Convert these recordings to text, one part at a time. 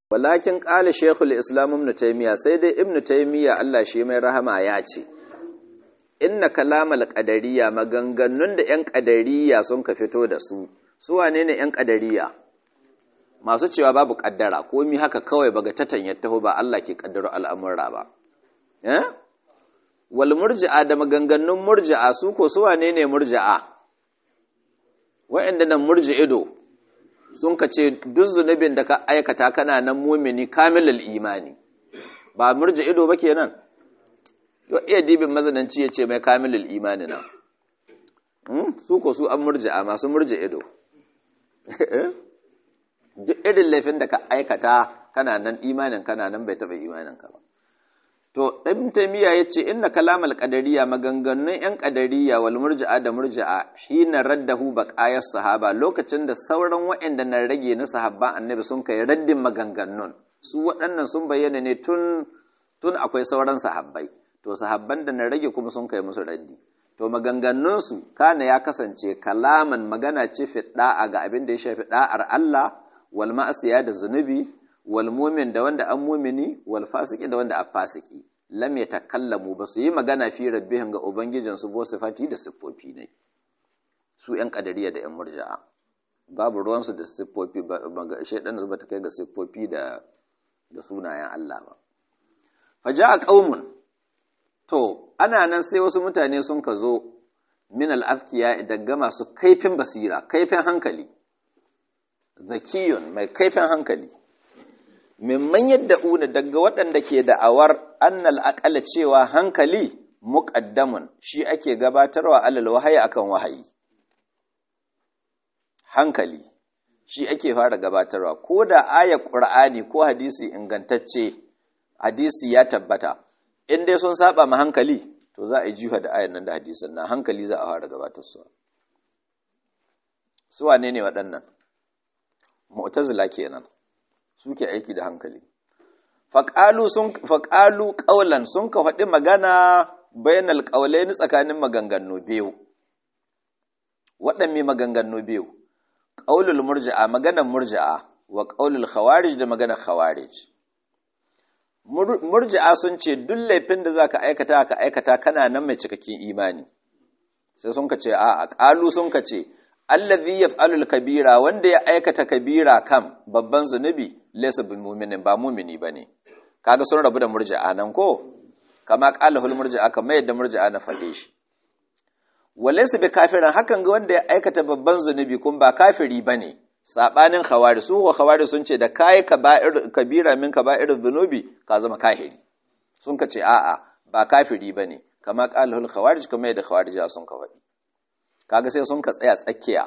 walakin qala shaykhul islam ibn taymiya sai dai ibn taymiya Allah shi mai rahama ya ce inna kalamal qadariyya maganganun da yan qadariyya sun ka fito da su su wane ne yan qadariyya masu cewa babu kaddara komi haka kawai baga tatan ya taho ba Allah ke kaddaro al'amura ba eh wal murji'a da maganganun murji'a su ko su wane ne murji'a wa'anda nan murji'ido sun ka ce duk zunubin da ka aikata kana nan mumini kamilul imani ba murji'ido ba kenan yau iya dibin mazananci ya ce mai kamilul imani na su ko su an murji'a masu murji'ido duk irin laifin da ka aikata kana nan imanin kana nan bai taɓa imanin ka ba to ɗan taimiyya ya ce inna kalamal ƙadariya maganganun 'yan ƙadariya wal murji'a da murji'a hina raddahu baqayas sahaba lokacin da sauran waɗanda na rage na sahabban annabi sun kai raddin maganganun su waɗannan sun bayyana ne tun tun akwai sauran sahabbai to sahabban da na rage kuma sun kai musu raddi to maganganunsu kana ya kasance kalaman magana ce fi da'a ga abin da ya shafi da'ar Allah wal ma'asiya da zunubi wal mumin da wanda an mumini wal fasiki da wanda a fasiki lam yatakallamu ba su yi magana fi rabbihim ga ubangijin su bo sifati da siffofi ne su yan kadariya da yan murja'a babu ruwan su da siffofi ba shaydan ba ta kai ga siffofi da da sunayen Allah ba faja'a qaumun to ana nan sai wasu mutane sun ka zo min al-afkiya daga masu kaifin basira kaifin hankali zakiyun mai kaifin hankali mimman yadda una daga waɗanda ke da'awar annal aƙala cewa hankali muƙaddamun shi ake gabatarwa alal wahayi akan wahayi hankali shi ake fara gabatarwa ko da aya ƙur'ani ko hadisi ingantacce hadisi ya tabbata in dai sun saba ma hankali to za a yi jiha da ayan nan da hadisin nan hankali za a fara gabatarwa su wane ne waɗannan mu'tazila kenan suke aiki da hankali faƙalu sun faƙalu ƙaulan sun ka faɗi magana bainal ƙaulaini tsakanin maganganu biyu waɗanne maganganu biyu ƙaulul murji'a maganar murji'a wa ƙaulul khawarij da maganar khawarij murji'a sun ce duk laifin da zaka aikata ka aikata kana nan mai cikakken imani sai sun ka ce a'a ƙalu sun ka ce allazi yaf'alul kabira wanda ya aikata kabira kam babban zunubi laysa bil mu'minin ba mu'mini bane kaga sun rabu da murji'a nan ko kama qalahul murji'a kamar yadda murji'a na fade shi walaysa bi kafirin hakan ga wanda ya aikata babban zunubi kun ba kafiri bane sabanin khawari su ko khawari sun ce da kai kaba'ir kabira min kaba'ir zunubi ka zama kafiri sun ka ce a'a ba kafiri bane kama qalahul khawarij kamar yadda khawarija sun ka faɗi kaga sai sun ka tsaya tsakiya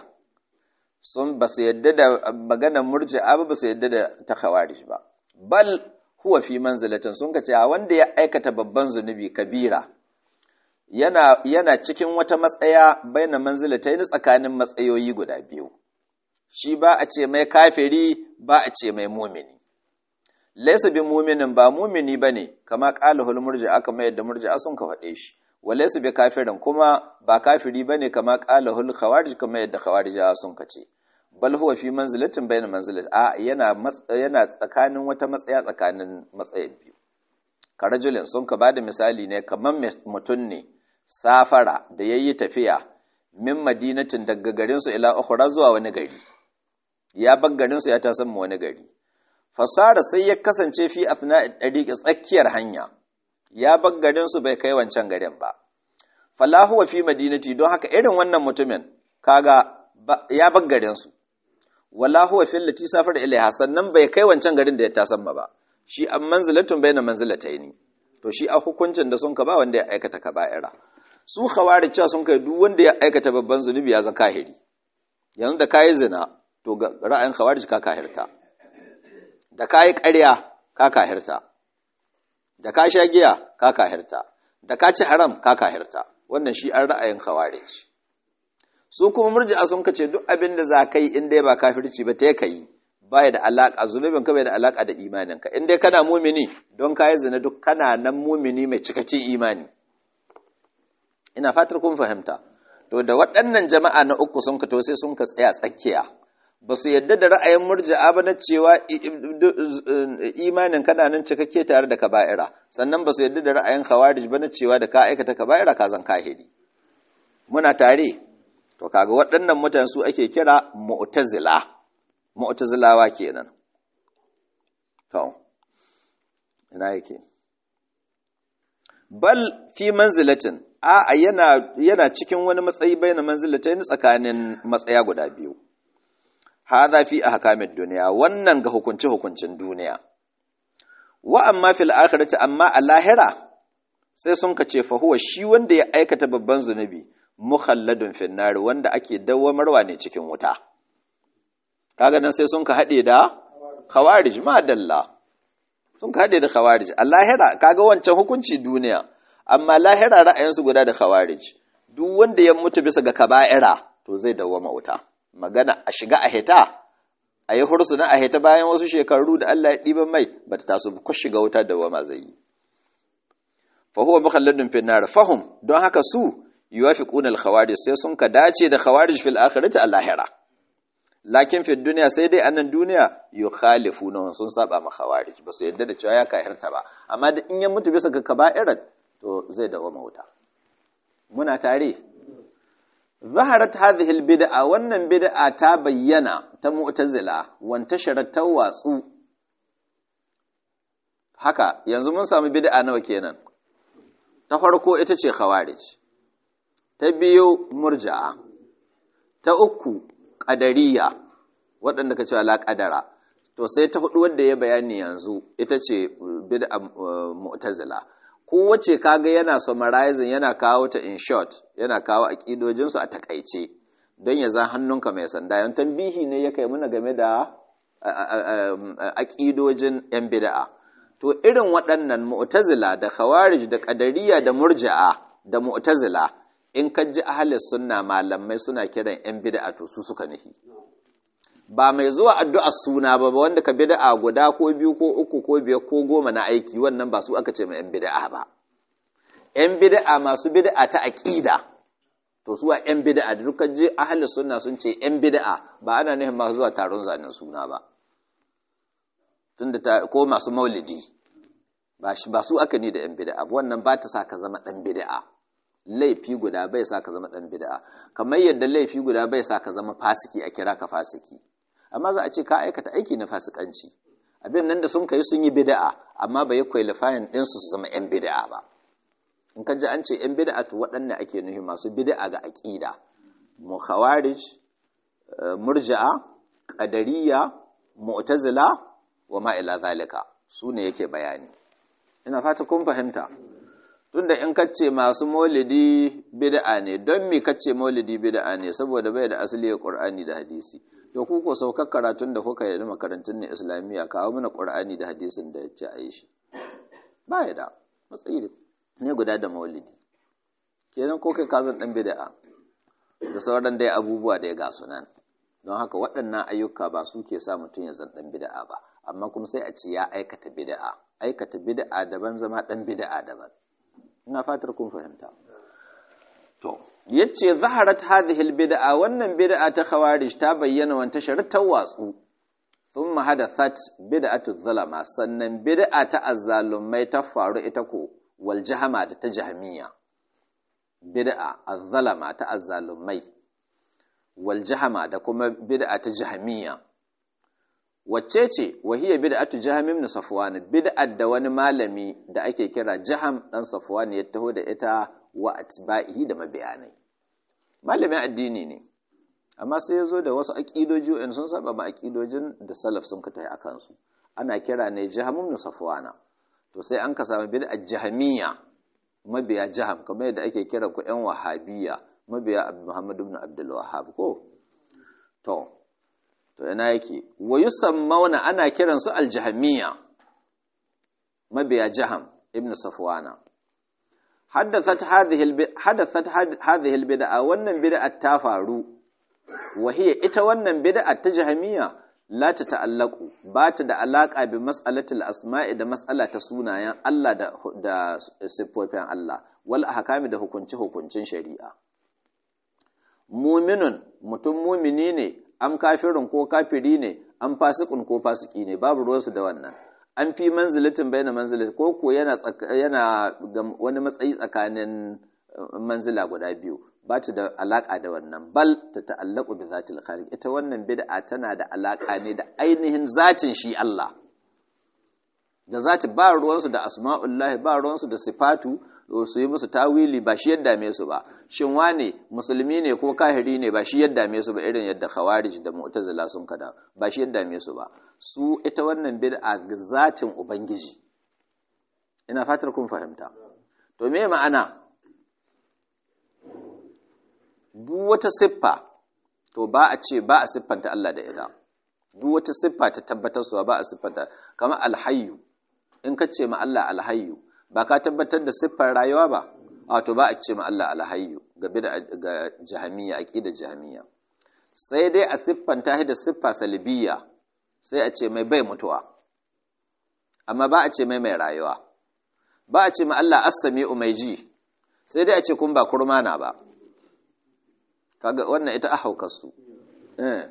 sun ba su yadda da maganar murji'a ba ba su yadda da ta khawarij ba bal huwa fi manzilatin sun ka ce a wanda ya aikata babban zunubi kabira yana yana cikin wata matsaya baina manzilatai ni tsakanin matsayoyi guda biyu shi ba a ce mai kafiri ba a ce mai mumini laysa bi muminin ba mumini bane kama qalahul murji'a kamar yadda murji'a sun ka faɗe shi walaysa bi kafirin kuma ba kafiri bane kama qalahul khawarij kamar yadda khawarijawa sun kace bal huwa fi manzilatin bayna manzilat a yana yana tsakanin wata matsaya tsakanin matsayin biyu karajulin sun ka bada misali ne kamar mutun ne safara da yayi tafiya min madinatin daga garin su ila ukhra zuwa wani gari ya bar garin su ya ta san wani gari fasara sai ya kasance fi afna dariqi tsakiyar hanya ya bar garinsu bai kai wancan garin ba falahu wa fi madinati don haka irin wannan mutumin kaga ya bar garinsu wallahu wa fil lati safar ilaiha sannan bai kai wancan garin da ya tasamma ba shi an manzilatun baina manzilataini to shi a hukuncin da sun ka ba wanda ya aikata kaba'ira su khawarij cewa sun kai duk wanda ya aikata babban zunubi ya zan kahiri yanzu da kayi zina to ga ra'ayin khawarij ka kahirta da kayi ƙarya ka kahirta da ka sha giya ka kahirta da ka ci haram ka kahirta wannan shi an ra'ayin khawarij su kuma murji'a sun kace duk abin da za ka yi in dai ba kafirci ba ta kai baya da alaka zunubin ka bai da alaka da imanin ka in dai kana mumini don ka yi zina duk kana nan mumini mai cikakken imani ina fatar kun fahimta to da waɗannan jama'a na uku sun ka to sai sun ka tsaya tsakiya ba su yadda da ra'ayin murji'a ba na cewa imanin kana nan cikakke tare da kaba'ira sannan ba su yadda da ra'ayin khawarij ba na cewa da ka aikata kaba'ira ka zan kahiri muna tare to kaga waɗannan mutane su ake kira mu'tazila mu'tazilawa kenan to ina yake bal fi manzilatin a yana yana cikin wani matsayi bayan manzilatain tsakanin matsaya guda biyu hadha fi ahkamid dunya wannan ga hukunci hukuncin duniya wa amma fil akhirati amma a lahira sai sun kace fa huwa shi wanda ya aikata babban zunubi mukhalladun fin nar wanda ake dawwamarwa ne cikin wuta kaga nan sai sun ka hade da khawarij ma dalla sun ka hade da khawarij a lahira kaga wancan hukunci duniya amma lahira ra'ayinsu guda da khawarij duk wanda ya mutu bisa ga kaba'ira to zai dawwama wuta magana a shiga a hita a yi hursu na a hita bayan wasu shekaru da Allah ya ɗiban mai ba ta taso ko shiga wuta da wama zai yi fahuwa mukhalladun fi nar fahum don haka su yuwafiquna al khawarij sai sun ka dace da khawarij fil akhirati al lahira lakin fi dunya sai dai annan duniya yukhalifuna sun saba ma khawarij ba su yadda da cewa ya kahirta ba amma da in ya mutu bisa ga kaba'irat to zai dawo wuta muna tare zaharat hadhihi albid'a wannan bid'a ta bayyana ta mu'tazila wanta sharat watsu haka yanzu mun samu bid'a nawa kenan ta farko ita ce khawarij ta biyu murja'a ta uku qadariyya waɗanda ka cewa la qadara to sai ta hudu wanda ya bayani yanzu ita ce bid'a mu'tazila kowace kaga yana summarizing yana kawo ta in short yana kawo aƙidojinsu a takaice don ya zan hannunka mai sanda yan tambihi ne ya kai muna game da aƙidojin yan bida'a to irin waɗannan mu'tazila da khawarij da qadariyya da murji'a da mu'tazila in ka ji ahlus sunna malamai suna kiran yan bida'a to su suka nufi ba mai zuwa addu'ar suna ba wanda ka bid'a guda ko biyu ko uku ko biyar ko goma na aiki wannan ba su aka ce mai 'yan bid'a ba 'yan bid'a masu bid'a ta aƙida to su a 'yan bid'a da dukkan je ahli sunna sun ce 'yan bid'a ba ana nufin masu zuwa taron zanen suna ba tunda ta ko masu maulidi ba shi ba su aka ni da 'yan bid'a wannan ba ta sa ka zama ɗan bid'a laifi guda bai sa ka zama ɗan bid'a kamar yadda laifi guda bai sa ka zama fasiki a kira ka fasiki amma za a ce ka aikata aiki na fasikanci abin nan da sun kai sun yi bid'a amma bai yi qualifying din su zama yan bid'a ba in ka ji an ce yan bid'a to waɗanne ake nufi masu bid'a ga aqida mu khawarij murji'a qadariyya mu'tazila wa ma ila zalika su ne yake bayani ina fata kun fahimta tunda in kace masu maulidi bid'a ne don me kace maulidi bid'a ne saboda bai da asali ya qur'ani da hadisi to ku ko saukar karatun da kuka yi makarantun ne islamiyya kawo mana qur'ani da hadisin da yace a yi shi ba ya da matsayi ne guda da maulidi kenan ko kai ka zan dan bid'a da sauran dai abubuwa da ya ga sunan don haka waɗannan ayyuka ba su ke sa mutum ya zan dan bid'a ba amma kuma sai a ce ya aikata bid'a aikata bid'a daban zama dan bid'a daban ina fatar kun fahimta to yace zaharat hadhihi albid'a wannan bid'a ta khawarij ta bayyana wanta ta watsu thumma hadathat bid'atu zalama sannan bid'a ta azzalumai ta faru ita ko wal jahama da ta jahmiya bid'a azzalama ta azzalumai wal jahama da kuma bid'a ta jahmiya wacce ce wahiyar bid'atu jaham ibn safwan bid'at da wani malami da ake kira jaham dan safwan ya taho da ita wa atba'ihi da mabiyanai malamin addini ne amma sai ya zo da wasu aqidoji in sun saba ma aqidojin da salaf sun kai akan su ana kira ne jaham ibn safwana to sai an ka samu bid'at jahamiyya mabiya jaham kamar yadda ake kira ku yan wahabiyya mabiya muhammad ibn abdul wahhab ko to to ina yake wa yusammauna ana kiran su aljahmiya mabiya jaham ibn safwana haddathat hadhihi hadathat hadhihi albid'a wannan bid'a ta faru wa hiya ita wannan bid'a ta jahmiya la ta ta'allaqu ba ta da alaka bi mas'alatil asma'i da mas'ala ta sunayen Allah da da sifofin Allah wal ahkami da hukunci hukuncin shari'a muminun mutum mumini ne am kafirin ko kafiri ne am fasikun ko fasiki ne babu ruwansu da wannan an fi manzilatin bai na manzilat ko ko yana yana wani matsayi tsakanin manzila guda biyu ba ta da alaka da wannan bal ta ta'allaku bi zatil khaliq ita wannan bid'a tana da alaka ne da ainihin zatin shi Allah da zati ba ruwansu da asma'ullahi ba ruwansu da sifatu su yi musu tawili ba shi yadda me su ba shin wane musulmi ne ko kahiri ne ba shi yadda me su ba irin yadda khawarij da mu'tazila sun kada ba shi yadda me su ba su ita wannan bid'a ga zatin ubangiji ina fatar kun fahimta to me ma'ana duk wata siffa to ba a ce ba a siffanta Allah da ita duk wata siffa ta tabbatar suwa ba a siffanta kamar alhayyu in ka ce ma Allah alhayyu ba ka tabbatar da siffar rayuwa ba wato ba a ce ma Allah alhayyu ga bid'a ga jahamiyya aqida jahamiyya sai dai a siffanta shi da siffa salbiyya sai a ce mai bai mutuwa amma ba a ce mai mai rayuwa ba a ce ma Allah as-sami'u mai ji sai dai a ce kun ba kurmana ba kaga wannan ita ahaukarsu eh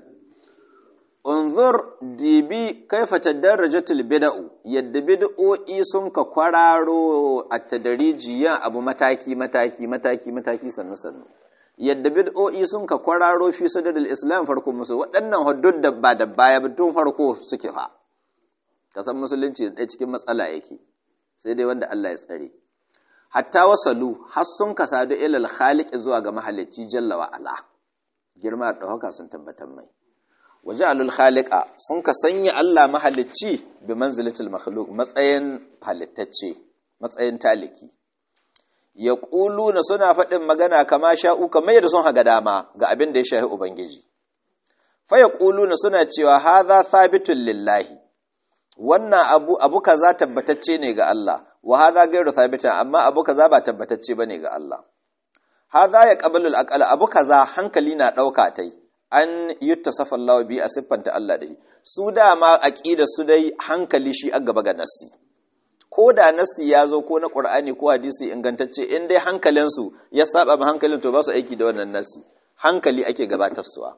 unzur dibi kaifa tadarrajatul bid'u yadda bid'o'i sun ka kwararo a tadarijiyan abu mataki mataki mataki mataki sannu sannu yadda bid'o'i sun ka kwararo fi sadadul islam farko musu waɗannan huddud da ba da baya tun farko suke fa kasan musulunci da cikin matsala yake sai dai wanda Allah ya tsare hatta wasalu har sun ka sadu ilal khaliq zuwa ga mahalicci jalla wa ala girma da haka sun tabbatar mai waje alul khaliqa sun ka sanya Allah mahalicci bi manzilatil makhluq matsayin halittacce matsayin taliki ya na suna faɗin magana kama sha'u kamar yadda sun haga dama ga abin da ya shahi ubangiji fa ya na suna cewa hadha thabitun lillahi wannan abu abu kaza tabbatacce ne ga Allah wa hadha ghairu thabitan amma abu kaza ba tabbatacce bane ga Allah hadha ya qabalu al abu kaza hankali na dauka tai an yuttasafa Allah bi a siffanta Allah dai su dama aqida su dai hankali shi a gaba ga nassi ko da nassi ya zo ko na Qur'ani ko hadisi ingantacce in dai hankalin su ya saba ma hankalin to ba su aiki da wannan nassi hankali ake gabatar suwa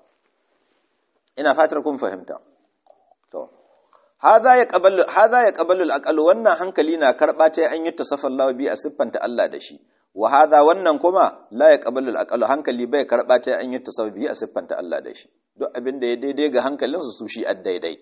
ina fatar kun fahimta to hadha ya qabalu hadha ya qabalu al wannan hankali na karba ta an yuttasafa Allah bi a siffanta Allah da shi wa hadha wannan kuma la yaqbalu al hankali bai karba ta an yi tasawbi a siffanta Allah da shi duk abin da ya daidai ga hankalin su su shi daidai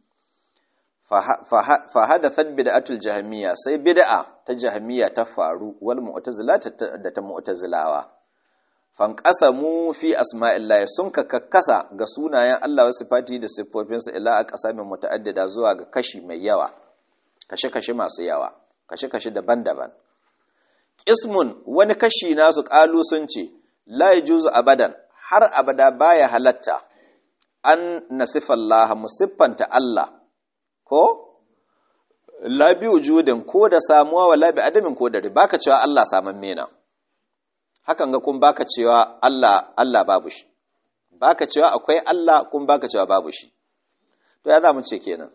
fa hadathat bid'atul jahmiya sai bid'a ta jahmiya ta faru wal mu'tazila da ta mu'tazilawa fanqasamu fi asma'illahi sun ka kakkasa ga sunayen Allah wa sifati da siffofinsa ila a qasamin muta'addida zuwa ga kashi mai yawa kashe-kashe masu yawa kashe-kashe daban-daban ismun wani kashi nasu ƙalu sun ce la juzu abadan har abada baya halatta an nasifallaha musiffanta Allah ko labi wujudin ko da samuwa wa labi adamin ko da baka cewa Allah saman mena hakan ga kun baka cewa Allah Allah babu shi baka cewa akwai Allah kun baka cewa babu shi to ya za mu ce kenan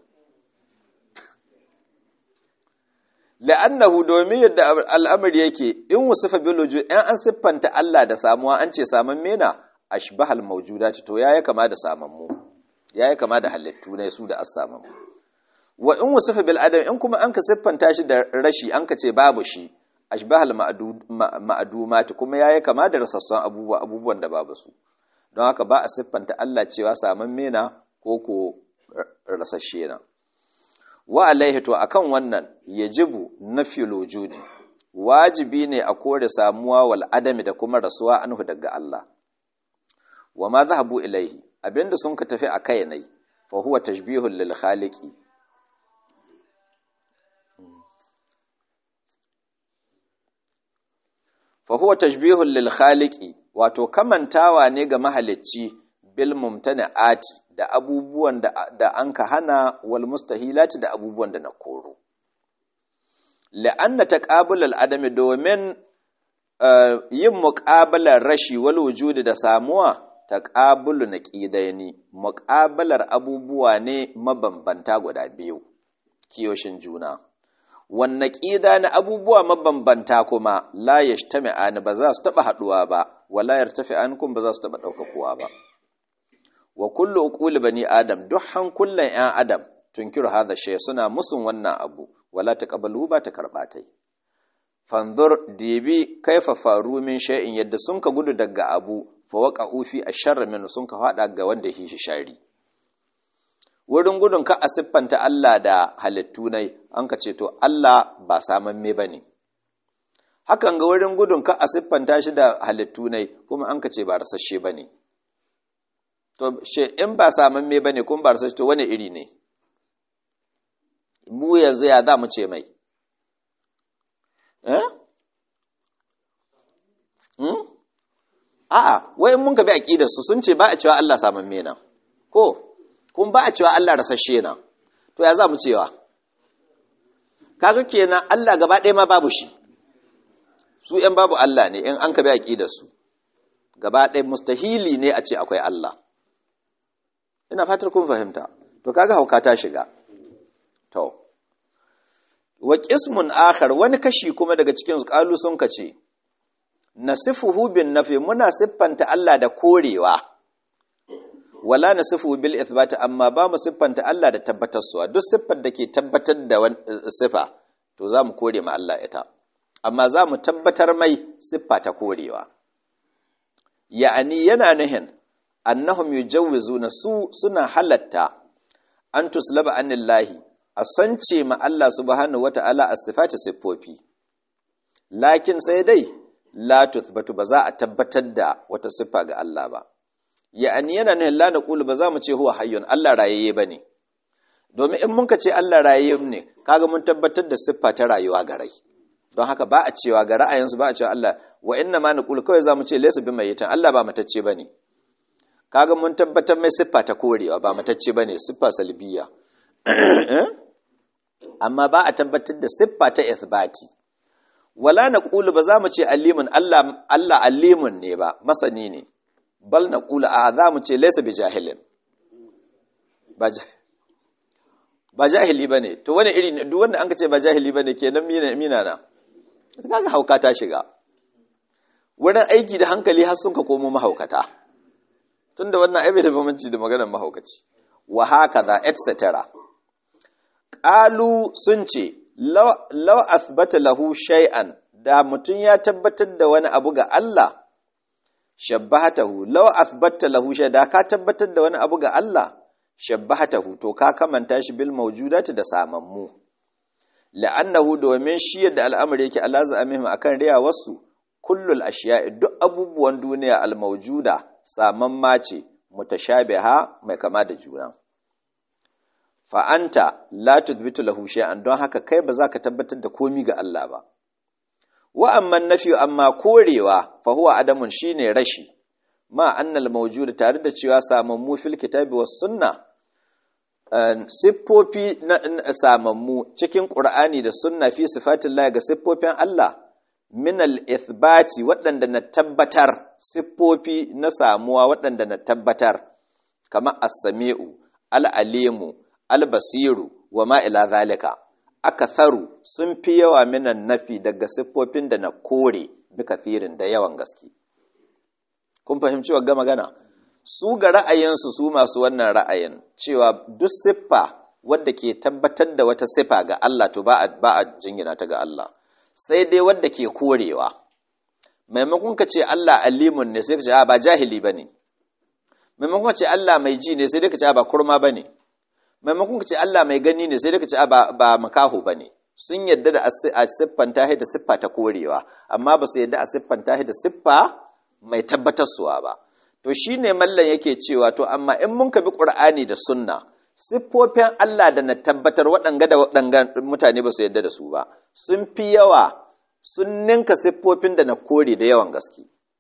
la'annahu domin yadda al'amari yake in wasifa bil wujud in an siffanta Allah da samuwa an ce saman mena ashbahal mawjudati to yayi kama da saman mu yayi kama da halittu ne su da as-saman mu wa in wasifa bil adam in kuma an ka siffanta shi da rashi an ka ce babu shi ashbahal ma'dumati kuma yayi kama da rasassan abubuwa abubuwan da babu su don haka ba a siffanta Allah cewa saman mena ko ko rasasshe na wa alaihi to akan wannan yajibu nafyul wujudi wajibi ne a kore samuwa wal adami da kuma rasuwa anhu daga Allah wa ma zahabu ilaihi abinda sun ka tafi akai ne fa huwa tashbihul lil khaliqi fa huwa tashbihul lil khaliqi wato kamantawa ne ga mahalicci bil mumtani'ati da abubuwan da an ka hana wal mustahilati da abubuwan da na koro la'anna taqabulal adami domin yin muqabalar rashi wal wujudi da samuwa taqabulu naqidaini muqabalar abubuwa ne mabambanta guda biyu kiyoshin juna wan naqida na abubuwa mabambanta kuma la yajtami'ani ba za su taba haduwa ba wala yartafi'ankum ba za su taba daukakuwa ba wa kullu uquli bani adam duk hankulan yan adam tunkiru hadha shay suna musun wannan abu wala taqabalu ba ta karba tai fanzur dibi kaifa faru min shay'in yadda sun ka gudu daga abu fa waqa'u fi asharr min sun ka fada ga wanda shi shi shari wurin gudun ka a siffanta Allah da halittu nai an ka ce to Allah ba samamme bane hakan ga wurin gudun ka a siffanta shi da halittu nai kuma an ka ce ba rasasshe bane to she in ba samamme bane kuma ba rasasshe to wani iri ne mu yanzu ya za mu ce mai eh hmm? a'a wai mun ka bi aqidar su sun ce ba a cewa Allah samamme na ko kun ba a cewa Allah rasasshe na to ya za mu cewa kaga kenan Allah gaba ɗaya ma babu shi su ‘yan babu Allah ne in an ka bi aqidar su gaba ɗaya mustahili ne a ce akwai Allah ina fatar kun fahimta to kaga hauka ta shiga to wa qismun akhar wani kashi kuma daga cikin su qalu sun kace nasifuhu bin nafi muna siffanta Allah da korewa wala nasifuhu bil ithbat amma ba mu siffanta Allah da tabbatarsuwa duk siffar da ke tabbatar da sifa to za mu kore ma Allah ita amma za mu tabbatar mai siffa ta korewa ya'ani yana nahin annahum yujawwizuna su suna halatta an tuslaba anillahi a sance ma Allah subhanahu wata'ala a sifati siffofi lakin sai dai la tuthbatu ba za a tabbatar da wata siffa ga Allah ba ya'ani yana ne la naqulu ba za mu ce huwa hayyun Allah rayayye bane domin in mun ka ce Allah rayayye ne kaga mun tabbatar da siffa ta rayuwa ga rai don haka ba a cewa ga ra'ayinsu ba a cewa Allah wa inna ma naqulu kawai za mu ce laysa bi mayyitan Allah ba matacce bane kaga mun tabbatar mai siffa ta korewa ba matacce bane siffa salbiya amma ba a tabbatar da siffa ta ithbati wala naqulu ba za mu ce alimun Allah Allah alimun ne ba masani ne bal naqulu a za mu ce laysa bi jahilin ba ba jahili bane to wani iri duk wanda an ka ce ba jahili bane kenan mina mina na kaga hauka ta shiga wurin aiki da hankali har sun ka komo mahaukata tunda wannan aibe da bambanci da maganar mahaukaci wa hakaza etc qalu sun ce law athbata lahu shay'an da mutun ya tabbatar da wani abu ga Allah shabbahatahu law athbata lahu shay da ka tabbatar da wani abu ga Allah shabbahatahu to ka kamanta shi bil mawjudati da samammu la'annahu domin shi yadda al'amari yake Allah za'amihim akan riya wasu kullul ashiya'i duk abubuwan duniya al-mawjuda samamma ce mutashabiha mai kama da juna fa anta la tuthbitu lahu shay'an don haka kai ba za ka tabbatar da komi ga Allah ba wa amma nafi amma korewa fa huwa adamun shine rashi ma annal mawjuda tare da cewa samammu fil kitabi was sunna siffofi na samammu cikin qur'ani da sunna fi sifatillah ga siffofin Allah min al-ithbati waɗanda na tabbatar siffofi na samuwa waɗanda na tabbatar kama as-sami'u al-alimu al-basiru wa ma ila zalika akatharu sun fi yawa minan nafi daga siffofin da na kore bi kafirin da yawan gaske kun fahimci wa magana su ga ra'ayinsu su masu wannan ra'ayin cewa duk siffa wadda ke tabbatar da wata siffa ga Allah to ba a jingina ta ga Allah sai dai wadda ke korewa maimakon ka ce Allah alimun ne sai ka ce a ba jahili bane maimakon ka ce Allah mai ji ne sai dai ka ce a ba kurma bane maimakon ka ce Allah mai gani ne sai dai ka ce a ba ba makaho bane sun yadda da a siffanta da siffa ta korewa amma ba su yadda a siffanta da siffa mai tabbatarsuwa ba to shine mallan yake cewa to amma in mun ka bi Qur'ani da sunna siffofin Allah da na tabbatar waɗanga da waɗanga mutane ba su yadda da su ba sun fi yawa sun ninka siffofin da na kore da yawan gaske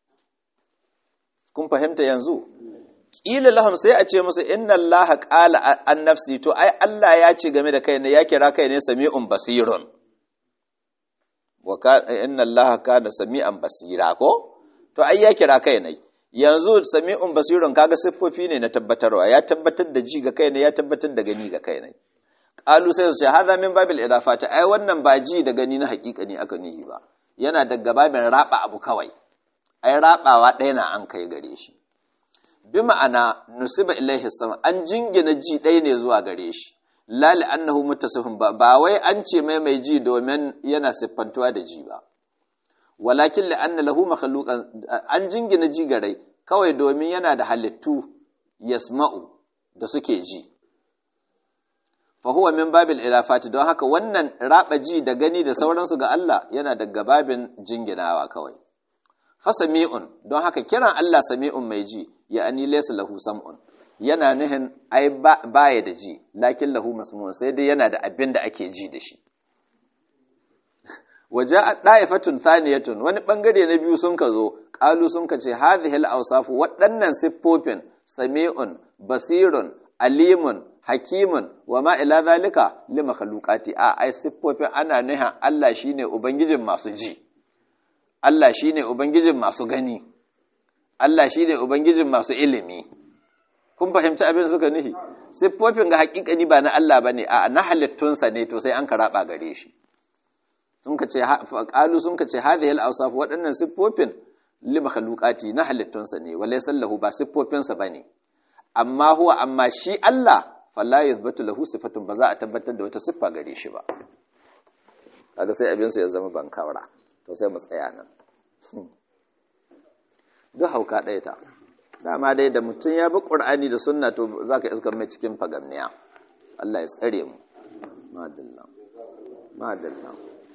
kun fahimta yanzu ƙila lahum sai a ce musu inna Allah qala an nafsi to ai Allah ya ce game da kai ne ya kira kai ne sami'un basirun wa inna Allah kana sami'an basira ko to ai ya kira kai ne yanzu sami'un basirun kaga siffofi ne na tabbatarwa ya tabbatar da ji ga kai ne ya tabbatar da gani ga kai ne qalu sai su ce hadha min babil idafati ai wannan ba ji da gani na hakika ne aka nihi ba yana daga babin raba abu kawai ai rabawa ɗaya na an kai gare shi bi ma'ana nusiba ilaihi sama an jingina ji ɗaya ne zuwa gare shi la annahu muttasifun ba ba wai an ce mai mai ji domin yana siffantuwa da ji ba walakin la anna lahu makhluqan an jingina ji gare kawai domin yana da halittu yasma'u da suke ji fa huwa min babil ilafati don haka wannan raba ji da gani da sauransu ga Allah yana daga babin jinginawa kawai fa sami'un don haka kiran Allah sami'un mai ji ya ani laysa lahu sam'un yana nihin ai baya da ji lakin lahu masmu'un sai dai yana da abin da ake ji da shi waje da'ifatun thaniyatun wani bangare na biyu sun ka zo qalu sun ka ce hadhihi al-awsafu waɗannan siffofin sami'un basirun alimun hakimun wa ma ila zalika li makhluqati a ai siffofin ana nihin Allah shine ubangijin masu ji Allah shine ubangijin masu gani Allah shine ubangijin masu ilimi kun fahimci abin suka nihi siffofin ga hakikani ba na Allah bane a na halittunsa ne to sai an karaba gare shi sun ka ce qalu sun ka ce hadhihi al-awsaf waɗannan siffofin li makhluqati na halittunsa ne walaysa lahu ba siffofinsa bane amma huwa amma shi Allah falla yathbatu lahu sifatun ba za a tabbatar da wata siffa gare shi ba kaga sai abin su ya zama bankawara to sai mu tsaya nan duk hauka ɗaya ta dama dai da mutum ya bi ƙur'ani da sunna to zaka iska mai cikin fagamniya Allah ya tsare mu madalla madalla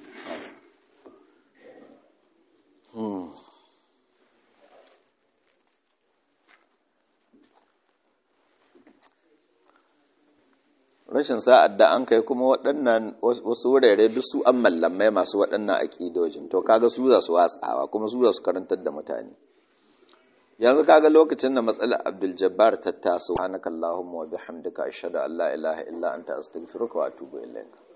rashin sa'ad da an kai kuma waɗannan wasu wurare duk su an mallamai masu waɗannan aƙidojin to kaga su za su watsawa kuma su za su karantar da mutane yanzu kaga lokacin da matsalar Abdul Jabbar ta taso subhanakallahumma wa bihamdika ashhadu an la ilaha illa anta astaghfiruka wa atubu ilaik